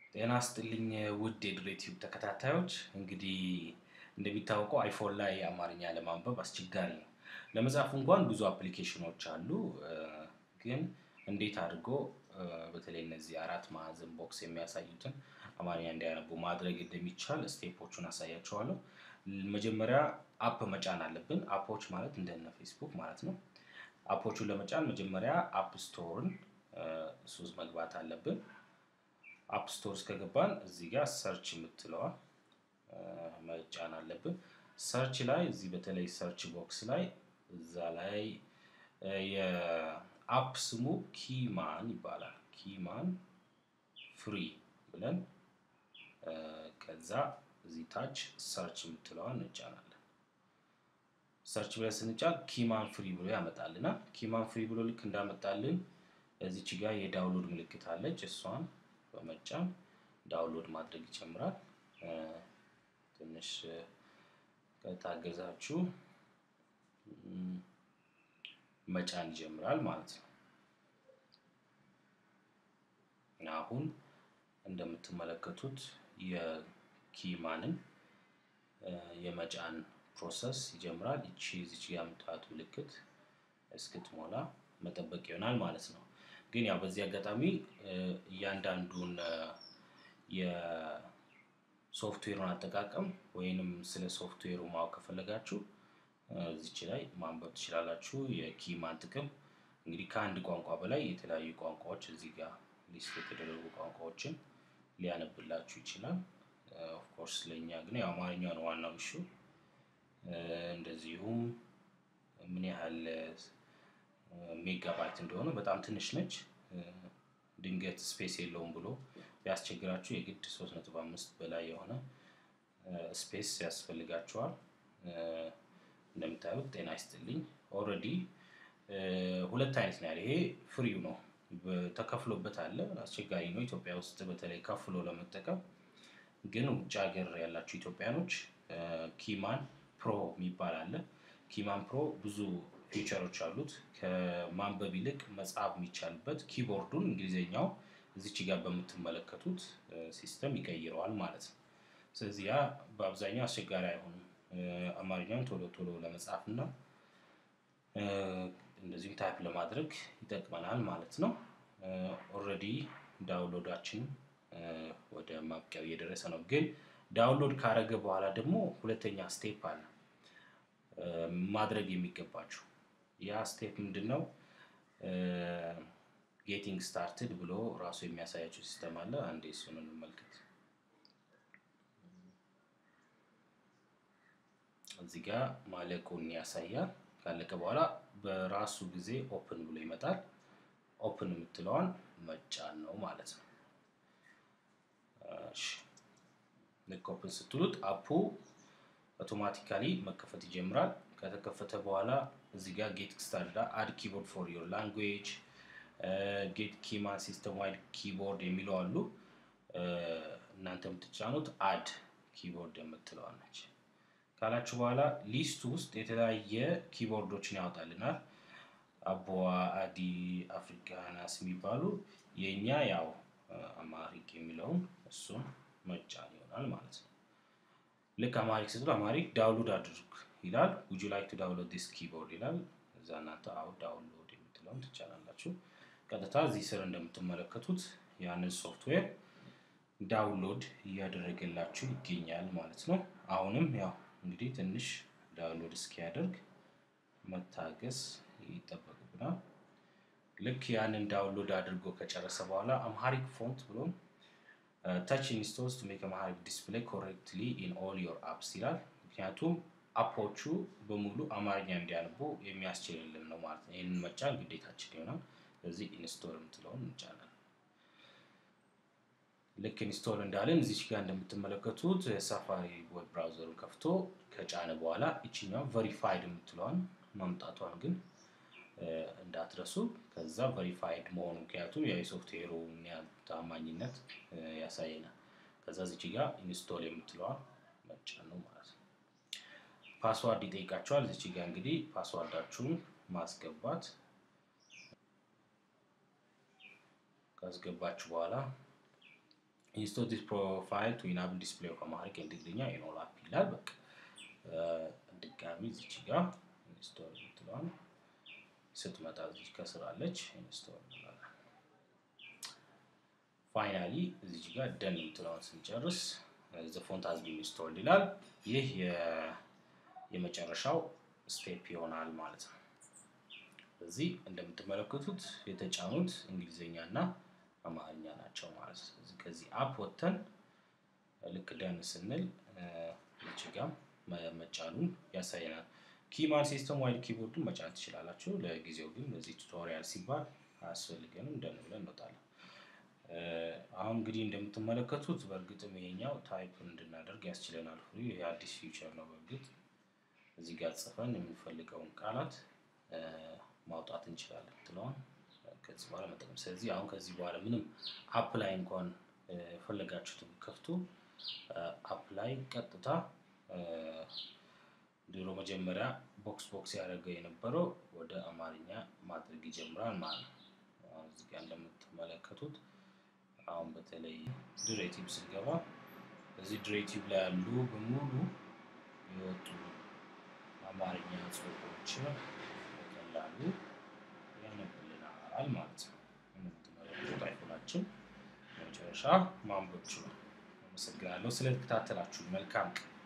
ጤና ስጥልኝ ውድ የድሬ ቲዩብ ተከታታዮች፣ እንግዲህ እንደሚታወቀው አይፎን ላይ አማርኛ ለማንበብ አስቸጋሪ ነው። ለመጻፍ እንኳን ብዙ አፕሊኬሽኖች አሉ፣ ግን እንዴት አድርጎ በተለይ እነዚህ አራት ማዕዘን ቦክስ የሚያሳዩትን አማርኛ እንዲያነቡ ማድረግ እንደሚቻል ስቴፖቹን አሳያቸዋለሁ። መጀመሪያ አፕ መጫን አለብን። አፖች ማለት እንደነ ፌስቡክ ማለት ነው። አፖቹን ለመጫን መጀመሪያ አፕ ስቶርን እሱ ውስጥ መግባት አለብን። አፕ ስቶር ውስጥ ከገባን እዚህ ጋር ሰርች የምትለዋ መጫን አለብን። ሰርች ላይ እዚህ በተለይ ሰርች ቦክስ ላይ እዛ ላይ የአፕ ስሙ ኪማን ይባላል። ኪማን ፍሪ ብለን ከዛ እዚህ ታች ሰርች የምትለዋን እንጫናለን። ሰርች ብለን ስንጫን ኪማን ፍሪ ብሎ ያመጣልናል። ኪማን ፍሪ ብሎ ልክ እንዳመጣልን እዚች ጋር የዳውንሎድ ምልክት አለች። እሷን በመጫን ዳውንሎድ ማድረግ ይጀምራል። ትንሽ ከታገዛችሁ መጫን ይጀምራል ማለት ነው። አሁን እንደምትመለከቱት የኪማንን የመጫን ፕሮሰስ ይጀምራል። ይቺ እዚች ጋር የምታዩት ምልክት እስክትሞላ መጠበቅ ይሆናል ማለት ነው። ግን ያው በዚህ አጋጣሚ እያንዳንዱን የሶፍትዌሩን አጠቃቀም ወይንም ስለ ሶፍትዌሩ ማወቅ ከፈለጋችሁ እዚች ላይ ማንበብ ትችላላችሁ። የኪማን ጥቅም እንግዲህ ከአንድ ቋንቋ በላይ የተለያዩ ቋንቋዎች እዚህ ጋር ሊስት የተደረጉ ቋንቋዎችን ሊያነብላችሁ ይችላል። ኦፍኮርስ ለእኛ ግን ያው አማርኛ ነው ዋናው እሹ። እንደዚሁም ምን ያህል ሜጋባይት እንደሆነ በጣም ትንሽ ነች። ድንገት ስፔስ የለውም ብሎ ቢያስቸግራችሁ የግድ 3.5 በላይ የሆነ ስፔስ ያስፈልጋችኋል። እንደምታዩት ጤና ይስጥልኝ ኦልሬዲ ሁለት አይነት ነው ያለ። ይሄ ፍሪው ነው ተከፍሎበት አለ። አስቸጋሪ ነው ኢትዮጵያ ውስጥ በተለይ ከፍሎ ለመጠቀም። ግን ውጭ ሀገር ያላችሁ ኢትዮጵያኖች ኪማን ፕሮ የሚባል አለ። ኪማን ፕሮ ብዙ ፊቸሮች አሉት። ከማንበብ ይልቅ መጻፍ የሚቻልበት ኪቦርዱን እንግሊዝኛው እዚች ጋር በምትመለከቱት ሲስተም ይቀይረዋል ማለት ነው። ስለዚህ ያ በአብዛኛው አስቸጋሪ አይሆንም። አማርኛውን ቶሎ ቶሎ ለመጻፍ እና እንደዚሁም ታይፕ ለማድረግ ይጠቅመናል ማለት ነው። ኦልሬዲ ዳውንሎዳችን ወደ ማብቂያው እየደረሰ ነው። ግን ዳውንሎድ ካረገ በኋላ ደግሞ ሁለተኛ ስቴፕ አለ ማድረግ የሚገባችሁ። ያ ስቴፕ ምንድን ነው? ጌቲንግ ስታርትድ ብሎ ራሱ የሚያሳያችሁ ሲስተም አለ። አንዴ እሱን እንመልከት። እዚህ ጋር ማለቁን ያሳያል። ካለቀ በኋላ በራሱ ጊዜ ኦፕን ብሎ ይመጣል። ኦፕን የምትለዋን መጫን ነው ማለት ነው። ልክ ኦፕን ስትሉት አፑ አውቶማቲካሊ መከፈት ይጀምራል። ከተከፈተ በኋላ እዚህ ጋር ጌት ስታርዳ አድ ኪቦርድ ፎር ዮር ላንጉዌጅ ጌት ኪማን ሲስተም ዋይድ ኪቦርድ የሚለው አሉ። እናንተ የምትጫኑት አድ ኪቦርድ የምትለዋል ነች። ካላችሁ በኋላ ሊስቱ ውስጥ የተለያየ ኪቦርዶችን ያወጣልናል። አቦዋ፣ አዲ፣ አፍሪካናስ የሚባሉ የእኛ ያው አማሪክ የሚለውን እሱን መጫን ይሆናል ማለት ነው። ልክ አማሪክ ስትሉ አማሪክ ዳውንሎድ አድርግ ይላል። ውጁ ላይክ ቱ ዳውንሎድ ዲስ ኪቦርድ ይላል። እዛ እናንተ አው ዳውንሎድ የምትለውን ትጫናላችሁ። ቀጥታ እዚህ ስር እንደምትመለከቱት ያንን ሶፍትዌር ዳውንሎድ እያደረገላችሁ ይገኛል ማለት ነው። አሁንም ያው እንግዲህ ትንሽ ዳውንሎድ እስኪያደርግ መታገስ ይጠበቅብናል። ልክ ያንን ዳውንሎድ አድርጎ ከጨረሰ በኋላ አምሃሪክ ፎንት ብሎ ታች ኢንስቶልስ ቱ ሜክ አምሃሪክ ዲስፕሌይ ኮሬክትሊ ኢን ኦል ዮር አፕስ ይላል። ምክንያቱም አፖቹ በሙሉ አማርኛ እንዲያነቡ የሚያስችልልን ነው ማለት ነው። ይህንን መጫን ግዴታችን ይሆናል። ስለዚህ ኢንስቶል የምትለውን እንጫናለን። ልክ ኢንስቶል እንዳለን እዚች ጋር እንደምትመለከቱት ሳፋሪ ዌብ ብራውዘሩን ከፍቶ ከጫነ በኋላ ይችኛው ቨሪፋይድ የምትለዋን ማምጣቷን ግን እንዳትረሱ። ከዛ ቨሪፋይድ መሆኑ ምክንያቱም ያው የሶፍትዌሩ ታማኝነት ያሳየናል። ከዛ እዚች ጋር ኢንስቶል የምትለዋን መጫን ነው ማለት ነው። ፓስዋርድ ይጠይቃቸዋል። እዚች ጋር እንግዲህ ፓስዋርዳችሁን ማስገባት ካስገባችሁ በኋላ ኢንስቶል ዲስ ፕሮፋይል ቱ ኢናብል ዲስፕሌይ ኦፍ አማሪክ እንግሊዝኛ ኢኖል አፕ ይላል። በቃ ድጋሚ እዚች ጋር ኢንስቶል ምትለዋል ስትመጣ እዚች ከስራለች ኢንስቶል እንላለን። ፋይናሊ እዚች ጋር ደን የምትለውን ስንጨርስ ዘ ፎንት ሃዝ ቢን ኢንስቶልድ ይላል። ይህ የመጨረሻው ስቴፕ ይሆናል ማለት ነው። እዚህ እንደምትመለከቱት የተጫኑት እንግሊዝኛ እና አማርኛ ናቸው ማለት ነው። እዚህ ከዚህ አፕ ወጥተን ልክ ደን ስንል እዚህ ጋር መጫኑን ያሳየናል። ኪማን ሲስተም ዋይድ ኪቦርዱን መጫን ትችላላችሁ። ለጊዜው ግን ለዚህ ቱቶሪያል ሲባል አያስፈልገንም። ደን ብለን እንወጣለን። አሁን እንግዲህ እንደምትመለከቱት በእርግጥም ይሄኛው ታይፕ እንድናደርግ ያስችለናል። ይህ አዲስ ፊውቸር ነው። በእርግጥ እዚህ ጋር ጽፈን የምንፈልገውን ቃላት ማውጣት እንችላለን ትለዋል ከዚህ በኋላ መጠቀም። ስለዚህ አሁን ከዚህ በኋላ ምንም አፕ ላይ እንኳን የፈለጋችሁትን ከፍቱ አፕ ላይ ቀጥታ ድሮ መጀመሪያ ቦክስ ቦክስ ያደረገ የነበረው ወደ አማርኛ ማድረግ ይጀምራል ማለት ነው። እዚህ ጋር እንደምትመለከቱት አሁን በተለይ ድሬቲቭ ስንገባ እዚህ ድሬቲቭ ላይ ያሉ በሙሉ የወጡ አማርኛ ጽሁፎች በቀላሉ ያነብልናል ማለት ነው። እንደምትመለከቱት አይፎናችን በመጨረሻ ማንበብ ችሏል። አመሰግናለሁ ስለተከታተላችሁ። መልካም ቀን